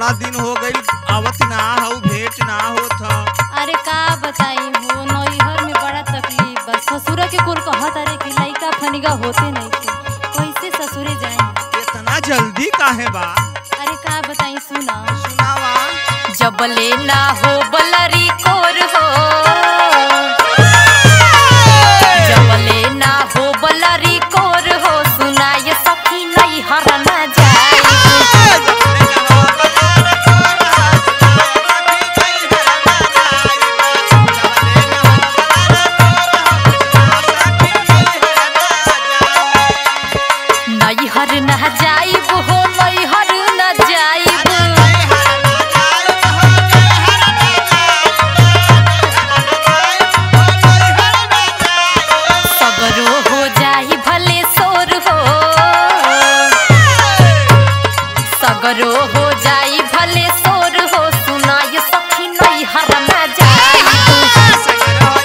बड़ा दिन हो गई आवत ना हो भेंट ना होत ह अरे का बताई हो नैहर में बड़ा तकलीफ बा ससुर के कुल कहत अरे कि लइका फनिगा होते नहीं थे कैसे ससुरे जाए इतना जल्दी काहे बा अरे का बताई सुना सुनावा जबले ना हो बलरी कोर हो जबले ना हो बलरी कोर हो सुनाय सखी नहीं हर ना जाए नैहर न जाइब हो नैहर न जाइब सगरो हो जाई भले सोर हो सगरो हो जाई भले सोर हो सुनाय सखी नैहर न जाइब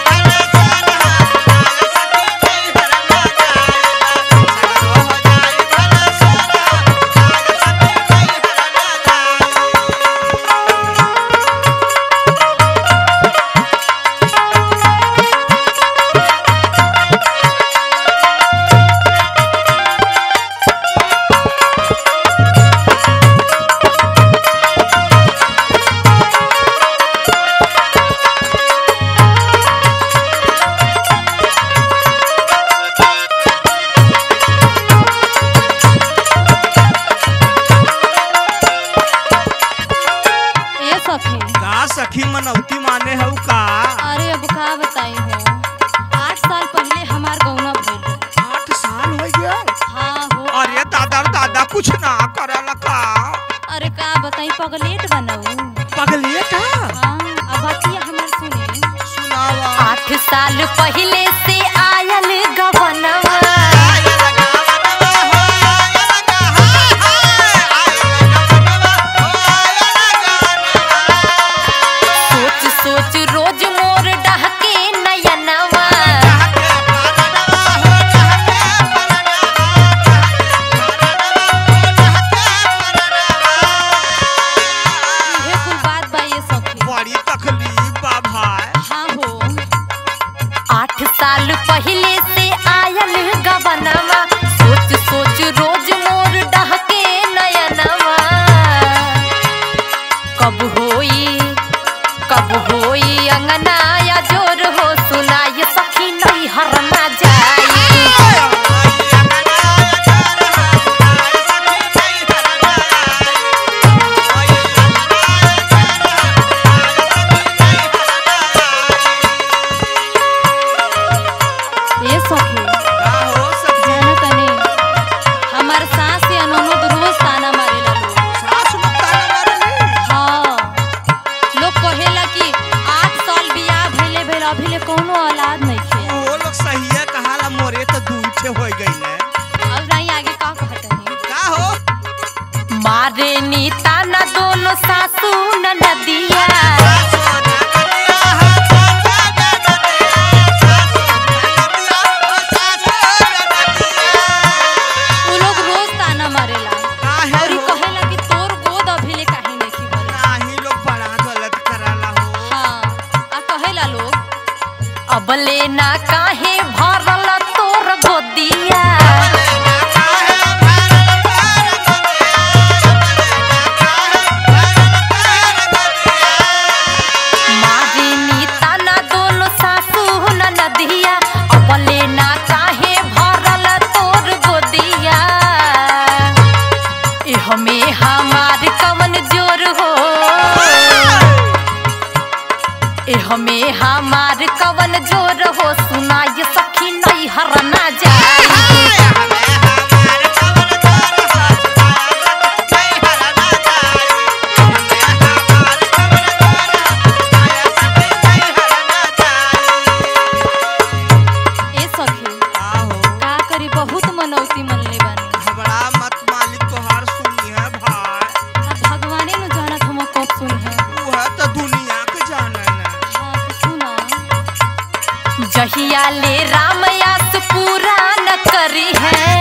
ए सखी का सखी मनौती माने हऊ का अरे अब का बताई हो आठ साल पहले हमार गौना भइल रहे। आठ साल हो गया हाँ हो अरे दादा दादा कुछ ना करल का अरे का बताई पगलेट बनाऊ पगलिए का हाँ अब बतिया हमार सुने सुनावा आठ साल पहले से आयल गवनवा सोच सोच रोज मोर डहके नयनवा इहे कुल बात बा ये सखी बड़ी तकलीफ बा भाई हाँ हो आठ साल पहले से आयल गवनवा सोच सोच रोज मोर डहके नयनवा कब होई कब होई अंगना या जोर हो सुनाय सखी नहीं हर ना जाई ये सखी का हो सब्जी जाना तने हमार सास या ननद रोज ताना मारेला लोग सास लोग ताना मारली हाँ लोग कहेला कि आठ साल बियाह भइले भइल अभिले कोनो औलाद नहीं खे वो लोग सहिया कहाला मोरे तो दूठे हो गईले अब नहीं आगे का कहतनी का हो मारे नी ताना दोनों सासू न नदिया उ लोग रोज ताना मारेला काहे और ई हो? कहेला कि तोर गोद अभिले काहे नहीं खी भइल नाही लोग बड़ा गलत कराला हो हाँ आ कहेला लोग अबले ना काहे भरल तोर गोदिया मारिनी ताना दोनों सासू न नदिया अबले ना काहे भरल तोर गोदिया ए हमें हमार कवन जोर हो ए हमें हमार कवन जोर हो सुनाय सखी नहीं हर ना जाई ए सखी का हो का करी बहुत मनौती मनले बानी घबरा मत मालिक तोहार सुनी है भाई अब भगवाने नु जानत हम कब सुन है तू है तो दुनिया के जाने ना हाँ तो सुना जहिया ले रामयास पूरा न करी है